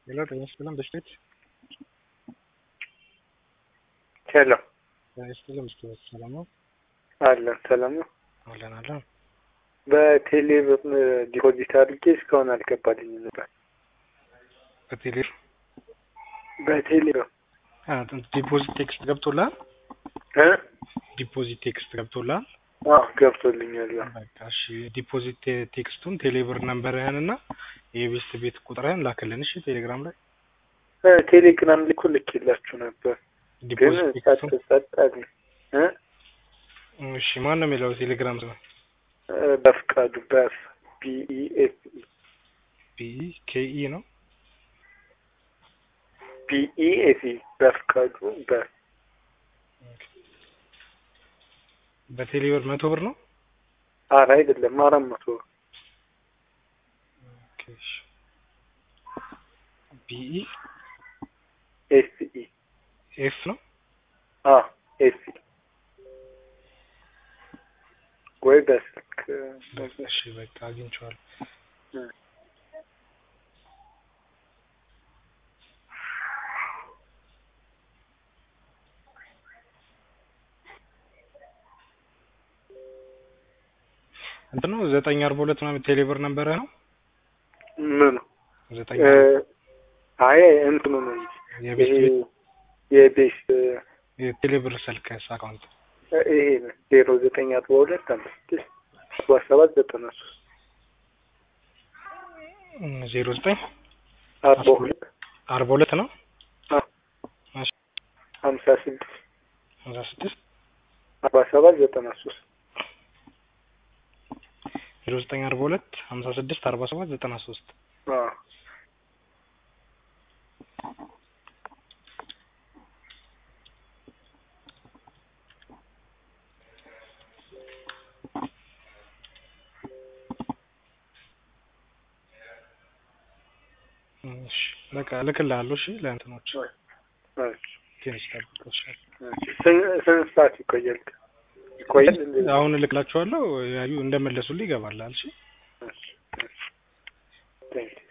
ሄሎ ጤና ይስጥልን በስቴት ሄሎ ጤና ይስጥልን በስቴት ሰላም ነው አለን ሰላም ነው። አለን አለን በቴሌ ብር ዲፖዚት አድርጌ እስካሁን አልገባልኝም ነበር። በቴሌ በቴሌ ብር አ ዲፖዚት ቴክስት ገብቶልሃል እ ዲፖዚት ቴክስት ገብቶልሃል አዎ ገብቶልኛል። ያው በቃ እሺ ዲፖዚት ቴ- ቴክስቱን ቴሌብር ነምበርህን እና የቤስት ቤት ቁጥርህን ላክልን እሺ ቴሌግራም ላይ እ ቴሌግራም ላይ እኮ ልኬላችሁ ነበር ግን ዲፖዚት ጸጥ ቴክስቱን ጸጥ አለኝ እ እሺ ማን ነው የሚለው ቴሌግራም ስም እ በፍቃዱ በፍ ቢኢኤፍ ቢኢ ኬኢ ነው ቢኢኤፍ በፍቃዱ በፍ በቴሌብር መቶ ብር ነው አረ አይደለም አራት መቶ ኦኬ እሺ ቢኢ ኤስኢ ኤፍ ነው አ ኤስኢ ወይ በስልክ እሺ በቃ አግኝቼዋለሁ እ እንትን ነው ዘጠኝ አርባ ሁለት ምናምን ቴሌብር ነበረ ነው ምኑ ዘጠኝ እ አይ እንትኑ ነው እንጂ የቤስት ይሄ ቤት የቤስ የቴሌብር ስልክ አካውንት ይሄ ነው ዜሮ ዘጠኝ አርባ ሁለት አምስት ስድስት ሰባ ሰባት ዘጠና ሶስት ዜሮ ዘጠኝ አርባ ሁለት አርባ ሁለት ነው አ እሺ ሀምሳ ስድስት ሀምሳ ስድስት አርባ ሰባት ዘጠና ሶስት ዜሮ ዘጠኝ አርባ ሁለት ሀምሳ ስድስት አርባ ሰባት ዘጠና ሶስት አ እሺ በቃ እልክልሃለሁ እሺ ለእንትኖች እሺ ትንሽ ጠብቀው እሺ ስንት ስንት ሰዓት ይቆያል? ይቆያል እንዴ? አሁን እልክላችኋለሁ ያዩ እንደመለሱልኝ ይገባላል እሺ እሺ እሺ ቴንክ